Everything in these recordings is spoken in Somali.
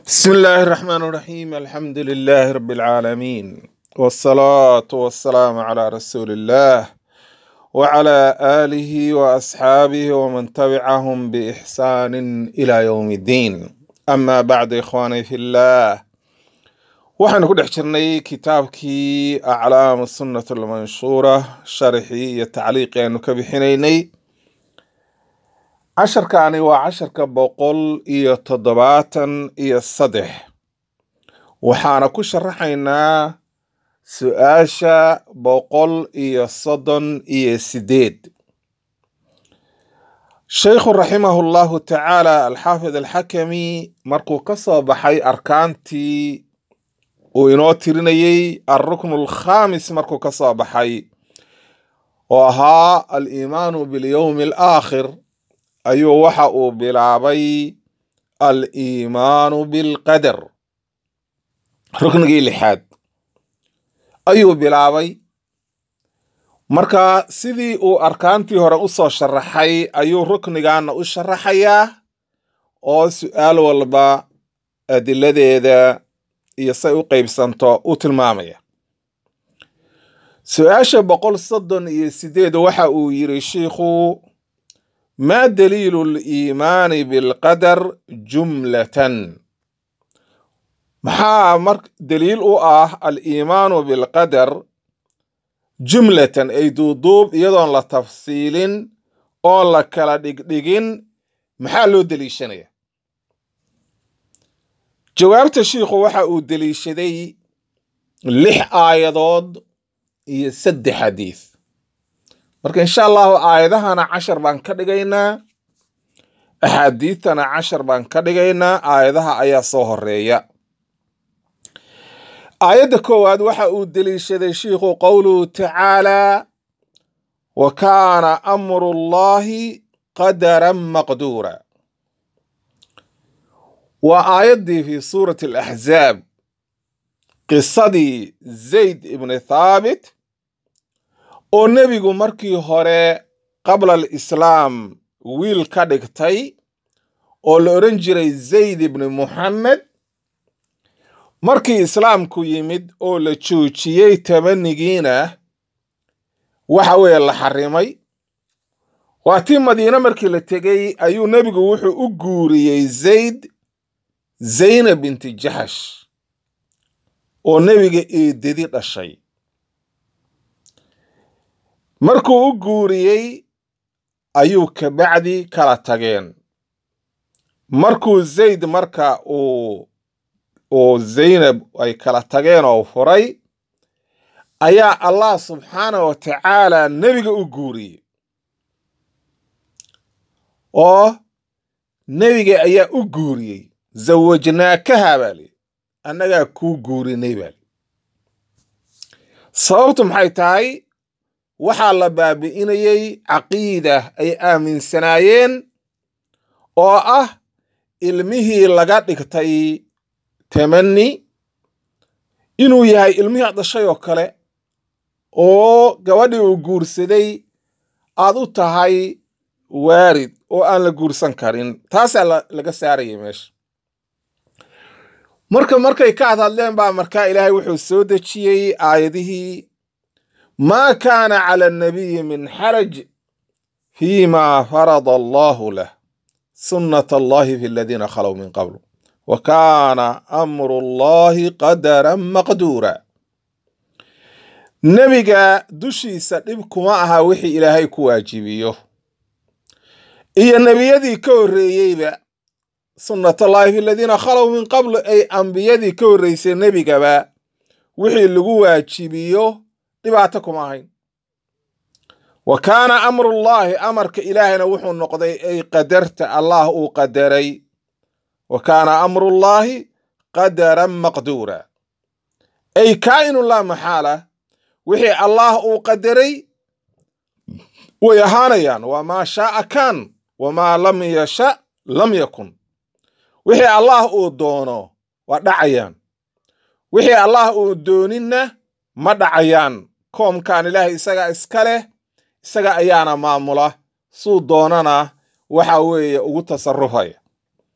بسم الله الرحمن الرحيم الحمد لله رب العالمين والصلاة والسلام على رسول الله وعلى آله وأصحابه ومن تبعهم بإحسان إلى يوم الدين أما بعد إخواني في الله waxaynu ku dhex jirnay kitaabkii aclaam sunnat almanshuura sharxii iyo tacliiqii aynu ka bixinaynay casharkaani waa casharka boqol iyo toddobaatan iyo saddex waxaana ku sharaxaynaa su-aasha boqol iyo soddon iyo sideed sheikhu raximahu llahu tacaala alxaafid alxakami markuu ka soo baxay arkaantii uu inoo tirinayey alruknu alkhamis markuu ka soo baxay oo ahaa aliimaanu bilyowmi alaakhir ayuu waxa uu bilaabay aliimaanu bilqadar ruknigii lixaad ayuu bilaabay marka sidii uu arkaantii hore usoo sharaxay ayuu ruknigaana u sharaxayaa oo su-aal walba adiladeeda iyo say u qeybsanto u tilmaamaya su-aasha boqol soddon iyo sideed waxa uu yiri shiikhu maa daliilu liimaani bilqadar jumlatan maxaa mar daliil u ah aliimaanu bilqadar jumlatan ay duuduub iyadoon la tafsiilin oon la kala dhigdhigin maxaa loo deliishanaya jawaabta shiikhu waxa uu deliishaday lix aayadood iyo saddex xadiis marka insha allahu aayadahana cashar baan ka dhigaynaa axaadiidtana cashar baan ka dhigaynaa aayadaha ayaa soo horeeya aayadda koowaad waxa uu deliishaday shiikhu qowluhu tacaalaa wa kaana amru llahi qadaran maqduura waa aayaddii fi suurati alaxzaab qisadii zayd ibni thaabit oo nebigu markii hore qabla alislaam wiil ka dhigtay oo la odhan jiray zayd ibni muxamed markii islaamku yimid oo la joojiyey tabanigiina waxa weeye la xarimay waa tii madiine markii la tegey ayuu nebigu wuxuu u guuriyey zayd zaynab binti jaxash oo nebiga eedadi dhashay markuu u guuriyey ayuu kabacdi kala tageen markuu zayd marka uu uu zaynab ay kala tageen oo furay ayaa allah subxaana wa tacaala nebiga u guuriyey oo nebiga ayaa u guuriyey zawajnaakaha baa li annagaa kuu guurinay baa li sababtu maxay tahay waxaa la baabi'inayey caqiida ay aaminsanaayeen oo ah ilmihii laga dhigtay tamani inuu yahay ilmihii ad dhashay oo kale oo gabadhii uu guursaday aad u tahay waarid oo aan la guursan karin taasaa laga saarayay meesha marka markay ka hadhadleen baa markaa ilaahay wuxuu soo dejiyey aayadihii maa kaana cala annabiyi min xaraj fiima farada allahu lah sunnat allahi fi aladiina khalow min qablu wa kaana amru allahi qadaran maqduura nebiga dushiisa dhib kuma aha wixii ilaahay ku waajibiyo iyo nebiyadii ka horreeyeyba sunnatullahi fi aladiina khalow min qablu ay ambiyadii ka horreysay nebigaba wixii lagu waajibiyo dhibaato kuma ahayn wa kaana amrullaahi amarka ilaahayna wuxuu noqday ay qadarta allah uu qadaray wa kaana amrullaahi qadaran maqduura ay kaa'inun laa maxaala wixii allah uu qadaray way ahaanayaan wamaa shaaa kaan wamaa lam yasha lam yakun wixii allah uu doono waa dhacayaan wixii allah uu dooninna ma dhacayaan koomkan ilaahay isaga iska leh isaga ayaana maamula suu doonana waxa weeye ugu tasarufaya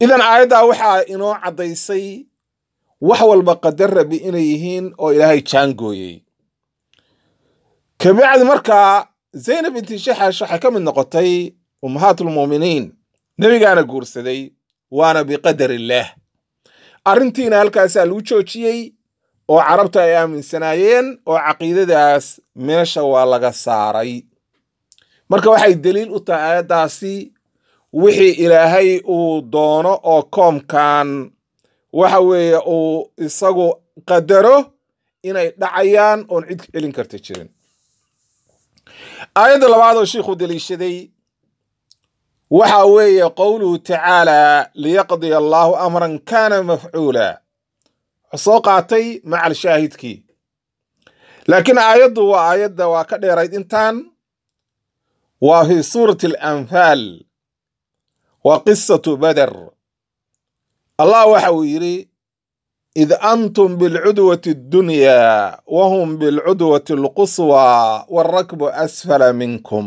idan aayaddaa waxaa inoo caddaysay wax walba qadar rabi inay yihiin oo ilaahay jaangooyey kabacdi markaa zaynab binti shaxash waxay ka mid noqotay ummahaatulmuuminiin nebigaana guursaday waana biqadar illaah arrintiina halkaasaa lagu joojiyey oo carabta ay aaminsanaayeen oo caqiidadaas meesha waa laga saaray marka waxay deliil u tahay aayaddaasi wixii ilaahay uu doono oo koomkan waxa weeye uu isagu qadaro inay dhacayaan oon cid celin karta jirin aayadda labaad oo shiikhu deliishaday waxa weeye qowluhu tacaala liyaqdiya allaahu amran kana mafcuula wuxuu soo qaatay macal shaahidkii laakiin aayaddu waa aayadda waa ka dheerayd intaan waa fi suurati alanfaal waa qisatu bader allah waxa uu yidhi id antum bilcudwati addunyaa wa hum bilcudwati alquswaa waarakbu asfala minkum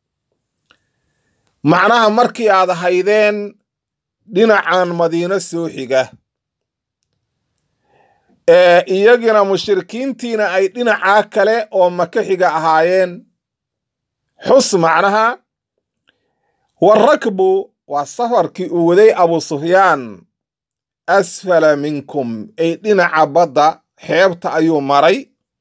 macnaha markii aad haydeen dhinacan madiino soo xiga ee iyagina mushrikiintiina ay dhinacaa kale oo maka xiga ahaayeen xus macnaha warakbu waa safarkii uu waday abu sufyaan asfala minkum ay dhinaca badda xeebta ayuu maray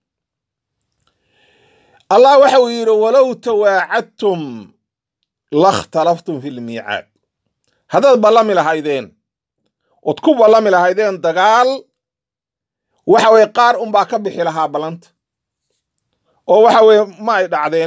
allah waxa uu yidhi walow tawaacadtum lakhtalaftum fi lmiicaad haddaad ballami lahaydeen ood ku ballami lahaydeen dagaal waxa weye qaar unbaa ka bixi lahaa ballanta oo waxa weye ma ay dhacdeen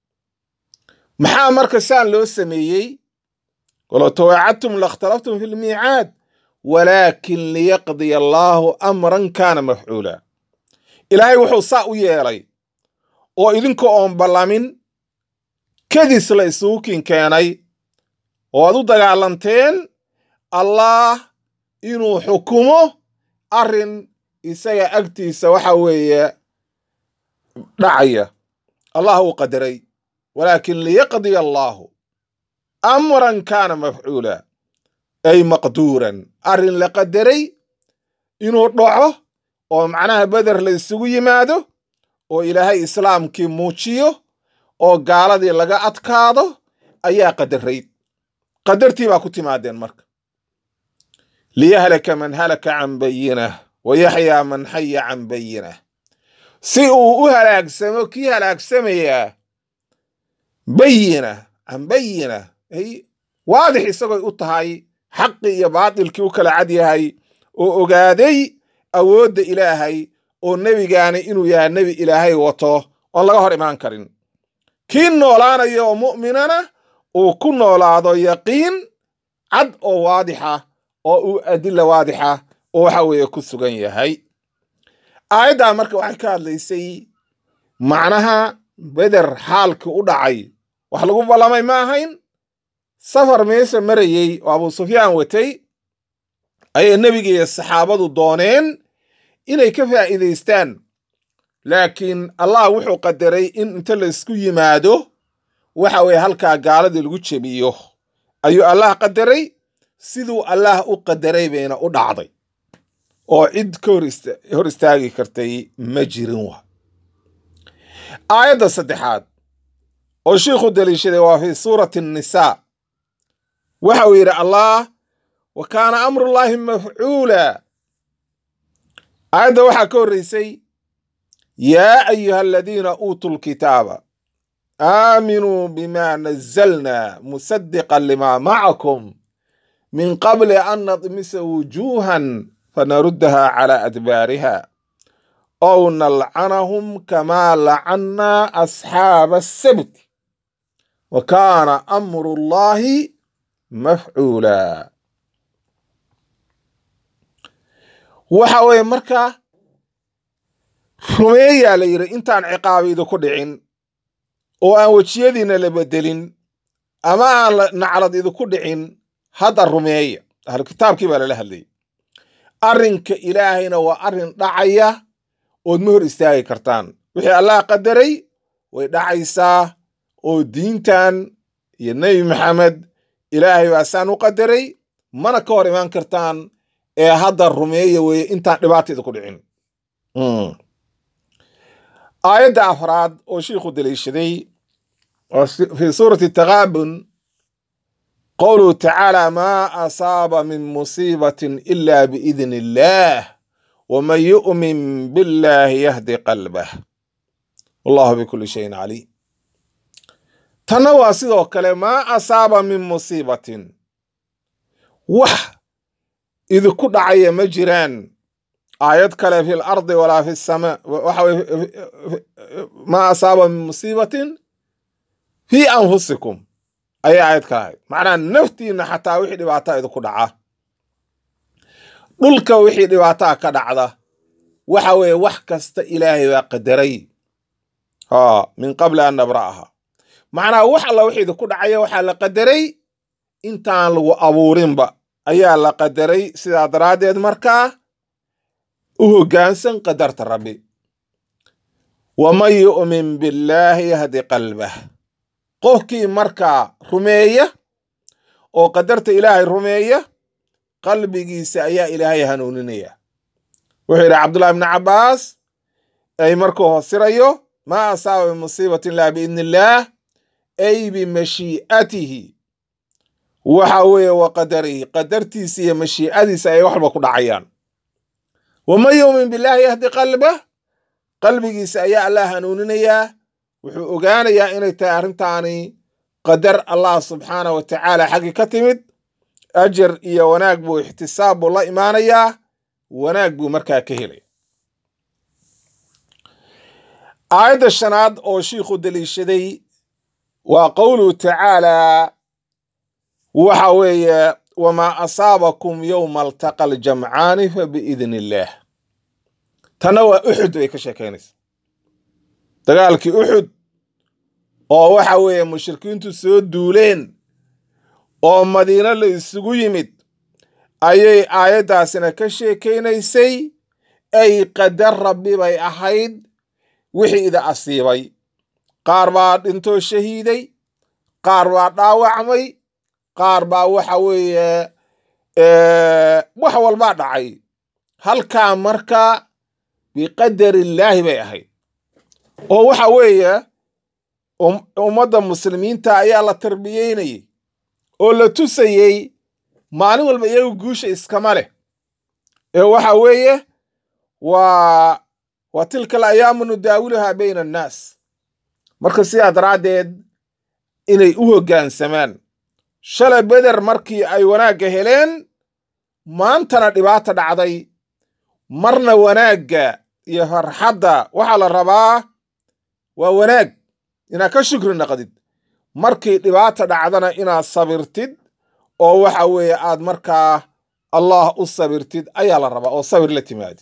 maxaa marka saan loo sameeyey walow tawaacadtum lakhtalaftum fi lmiicaad walaakin liyaqdiya allaahu amran kaana mafcuula ilaahay wuxuu saa u yeelay oo idinka oon ballamin kadis la isugu kin keenay oo aad u dagaalanteen allaah inuu xukumo arrin isaga agtiisa waxa weeye dhacaya allah uu qadaray walaakin liyaqdiya allaahu amran kaana mafcuula ay maqduuran arrin la qadaray inuu dhaco oo macnaha beder la isugu yimaado oo ilaahay islaamkii muujiyo oo gaaladii laga adkaado ayaa qadarayd qadartii baa ku timaadeen marka liyahlaka man halaka can bayinah wa yaxyaa man xaya can bayinah si uu u halaagsamo kii halaagsamayaa bayina can bayina ay waadix isagoy u tahay xaqii iyo baatilkii u kala cad yahay oo ogaaday awoodda ilaahay oo nebigaani inuu yahay nebi ilaahay wato oon laga hor imaan karin kii noolaanaya oo mu'minana uu ku noolaado yaqiin cad oo waadixa oo uu adilla waadixa oo waxa weeye ku sugan yahay aayaddaa marka waxay ka hadlaysay macnaha beder xaalkii u dhacay wax lagu ballamay ma ahayn safar meesha marayey oo abu sufyaan watay ayay nebiga iyo saxaabadu dooneen inay ka faa'iidaystaan laakiin allah wuxuu qadaray in inta la isku yimaado waxa weeye halkaa gaaladii lagu jebiyo ayuu allah qadaray siduu allah u qadaray bayna u dhacday oo cid ka hor istaagi kartay ma jirin wa aayadda saddexaad oo shiikhu daliishaday waa fi suurati annisaa waxa uu yidhi allah wa kaana amrullaahi mafcuula aayadda waxaa ka horreysay yaa ayuha aladiina uutuu lkitaaba aaminuu bima nazalna musadiqan lima macakum min qabli an nadmisa wujuuhan fanaruddaha cala adbaariha ow nalcanahum kamaa lacannaa asxaaba asabt wa kaana amru llaahi mafcuula waxa weeye marka rumeeyaa la yidhi intaan ciqaabi idinku dhicin oo aan wejiyadiina la bedelin ama aan naclad idinku dhicin hadda rumeeya ahlu kitaabkii baa lala hadlayay arrinka ilaahayna waa arrin dhacaya ood ma hor istaagi kartaan wixii allah qadaray way dhacaysaa oo diintan iyo nebi maxamed ilaahay baa saan u qadaray mana ka hor imaan kartaan ee hadda rumeeya weeye intaan dhibaata idinku dhicin aayadda afraad oo shiikhu daliishaday fi suurati takaabun qowluhu tacaala maa asaaba min musiibatin ila biidn illaah waman yu'min billahi yahdi qalbah wallahu bikuli shayin caliim tanna waa sidoo kale maa asaaba min musiibatin wax idinku dhacaya ma jiraan aayad kale fi lardi walaa fi samaa waxa weye maa asaaba min musiibatin fii anfusikum ayay aayad kale ahayd macnaha naftiina xataa wixii dhibaataa idinku dhaca dhulka wixii dhibaataa ka dhacda waxa weeye wax kasta ilaahay baa qadaray ha min qabli an nabra'aha macnaha wax alla wixii idinku dhacaya waxaa la qadaray intaan lagu abuurinba ayaa la qadaray sidaa daraaddeed markaa u hoggaansan qadarta rabbi waman yu'min billaahi yahdi qalbah qofkii markaa rumeeya oo qadarta ilaahay rumeeya qalbigiisa ayaa ilaahay hanuuninaya wuxuu yidhi cabdullahi ibni cabbaas ay markuu hosirayo maa asaaba min musiibatin ilaa biidni illaah ay bimashii'atihi waxa weeye wa qadarihi qadartiisa iyo mashiicadiisa ay waxba ku dhacayaan waman yu'min billaahi yahdi qalbah qalbigiisa ayaa allah hanuuninayaa wuxuu ogaanayaa inay tahay arrintaani qadar allah subxaanah wa tacaala xaggii ka timid ajar iyo wanaag buu ixtisaab buu la imaanayaa wanaag buu markaa ka helaya aayadda shanaad oo shiikhu daliishaday waa qowluhu tacaalaa waxa weeye wamaa asaabakum yowma altaqa aljamcaani fa biidn illaah tanna waa uxud bay ka sheekaynaysa dagaalkii uxud oo waxa weeye mushrikiintu soo duuleen oo madiino la isugu yimid ayay aayaddaasina ka sheekaynaysay ay qadar rabbi bay ahayd wixii ida asiibay qaar baa dhintoo shahiiday qaar baa dhaawacmay qaar baa waxa weeye wax walbaa dhacay halkaa markaa biqadarillaahi bay ahayd oo waxa weeye ummadda muslimiinta ayaa la tarbiyeynayay oo la tusayey maalin walba iyagu guusha iskama leh ee waxa weeye waa waa tilka alayaamu nudaawiluhaa bayna annaas marka sidaa daraaddeed inay u hoggaansamaan shalay beder markii ay wanaagga heleen maantana dhibaata dhacday marna wanaagga iyo farxadda waxaa la rabaa waa wanaag inaad ka shukri naqdid markii dhibaata dhacdana inaad sabirtid oo waxa weeye aad markaa allah u sabirtid ayaa la rabaa oo sabir la timaadid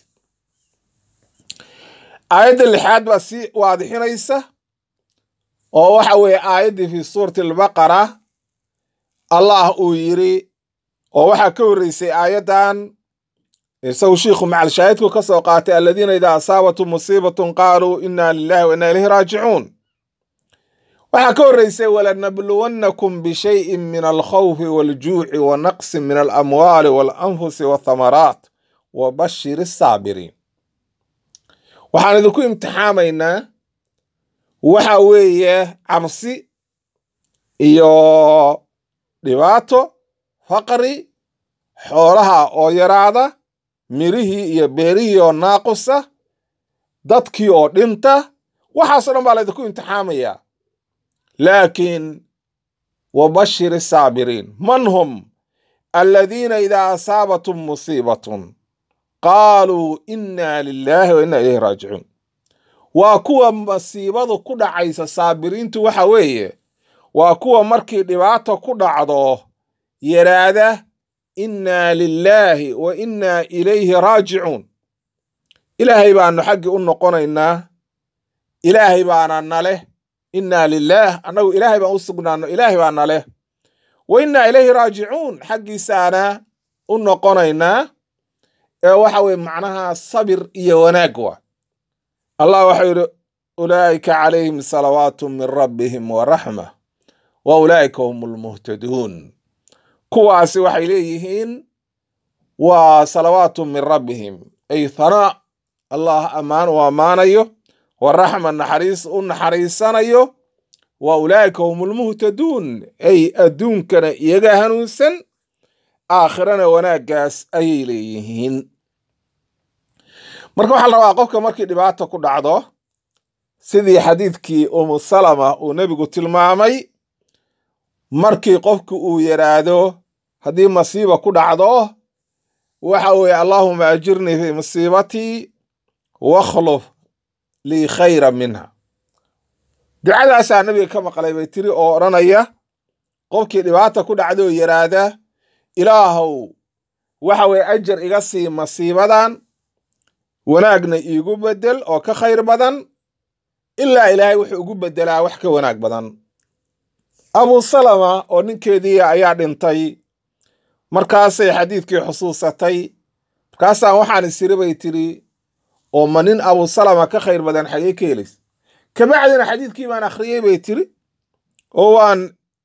aayadda lixaad baa si waadixinaysa oo waxa weeye aayaddii fi suurati albaqara allah uu yidhi oo waxaa ka horreysay aayaddan isagu shiikhu macalshaahidku ka soo qaatay aladiina idaa asaabatum musiibatun qaaluu inna lilahi wa inna ilayhi raajicuun waxaa ka horreysay walanabluwannakum bishayin min alkhawfi waljuuci wa naqsin min alamwaali waalanfusi wathamaraat wa bashir asaabiriin waxaan idinku imtixaamaynaa waxa weeye cabsi iyo dhibaato faqri xoolaha oo yaraada mirihii iyo beerihii oo naaqusa dadkii oo dhinta waxaasoo dhan baa laydinku imtixaamayaa laakiin wabashir asaabiriin man hum aladiina idaa asaabatum musiibatun qaaluu inna lilaahi wa inna ilayhi raajicuun waa kuwa masiibadu ku dhacaysa saabiriintu waxa weeye waa kuwa markii dhibaato ku dhacdo yaraada inna lilaahi wa inna ilayhi raajicuun ilaahay baanu xaggii u noqonaynaa ilaahay baana naleh inna lilaah annagu ilaahay baan u sugnaano ilaahay baa naleh wa inna ilayhi raajicuun xaggiisaana u noqonaynaa ee waxa weye macnaha sabir iyo wanaag wa allah waxau yidhi ulaa'ika calayhim salawaatu min rabbihim wa raxma wa ulaa'ika hum lmuhtaduun kuwaasi waxay leeyihiin waa salawaatu min rabbihim ay hanaa allah ammaan u ammaanayo wa raxma naxariis u naxariisanayo wa ulaa'ika hum lmuhtaduun ay adduunkana iyaga hanuunsan aakhirana wanaaggaas ayay leeyihiin marka waxaa la rabaa qofka markii dhibaata ku dhacdo sidii xadiidkii umu salama uu nebigu tilmaamay markii qofku uu yidhaahdo haddii masiiba ku dhacdo waxa weeye allaahuma ajirnii fii musiibatii wakhluf lii khayra minha ducadaasaa nebiga ka maqlay bay tiri oo odhanaya qofkii dhibaata ku dhacdoo yidhaahda ilaahow waxa weeye ajar iga sii masiibadan wanaagna iigu beddel oo ka khayr badan ilaa ilaahay wuxuu ugu beddelaa wax ka wanaag badan abu salama oo ninkeedii ayaa dhintay markaasay xadiidkii xusuusatay markaasaan waxaan isiri bay tiri oo ma nin abu salama ka khayr badan xagee ka helays kabacdina xadiidkii baan akhriyey bay tiri oo waan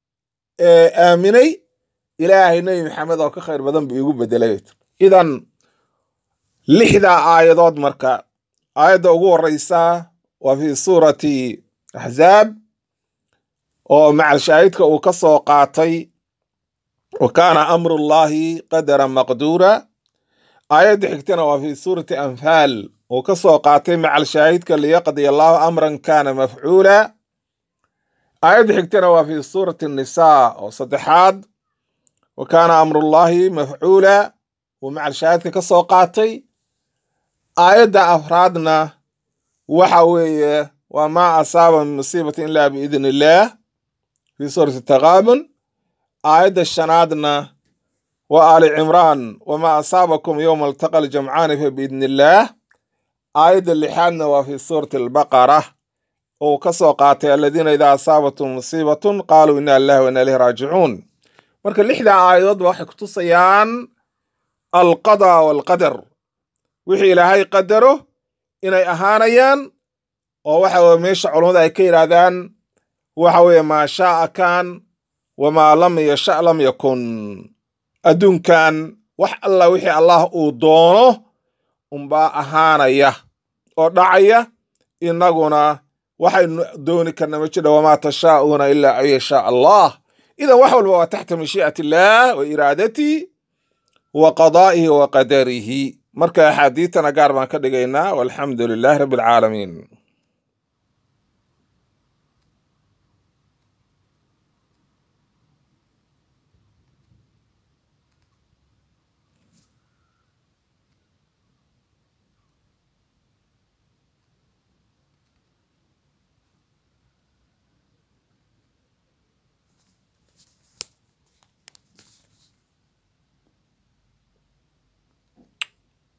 aaminay ilaahay nebi maxamed oo ka khayr badan buu iigu beddelay idan lixdaa aayadood marka aayadda ugu horeysa waa fi suurati axzaab oo macal shaahidka uu ka soo qaatay wa kaana amrullahi qadaran maqduura aayadda xigtana waa fi suurati anfaal uu ka soo qaatay macal shaahidka liyaqdi allahu amran kana mafcuula aayadda xigtana waa fi suurati nisaa oo saddexaad wa kaana amrullahi mafcuula uu macal shaahidka ka soo qaatay aayadda afraadna waxa weeye waa maa asaaba min musiibati ilaa biidni illaah fi suurati taqaabun aayadda shanaadna waa aali cimraan wamaa asaabakum yowma altaqa aljamcaani fa biidni illaah aayadda lixaadna waa fi suurati albaqara oo ka soo qaatay aladiina idaa asaabatum musiibatun qaaluu ina lillahi wa ina ilayhi raajicuun marka lixdaa aayadoodba waxay kutusayaan alqada waalqadar wixii ilaahay qadaro inay ahaanayaan oo waxa weye meesha culummada ay ka yidhaahdaan waxa weeye maa shaaa kaan wamaa lam yasha lam yakun adduunkan wax alla wixii allah uu doono unbaa ahaanaya oo dhacaya innaguna waxaynu dooni karna ma jidha wamaa tashaa'uuna ilaa an yashaa allah idan wax walba waa taxta mashii'ati illaah wa iraadatii wa qadaa'ihi wa qadarihi marka axaadiitana gaar baan ka dhigaynaa walxamdu lilaahi rabbi alcaalamiin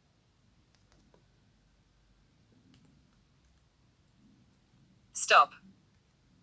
Stop.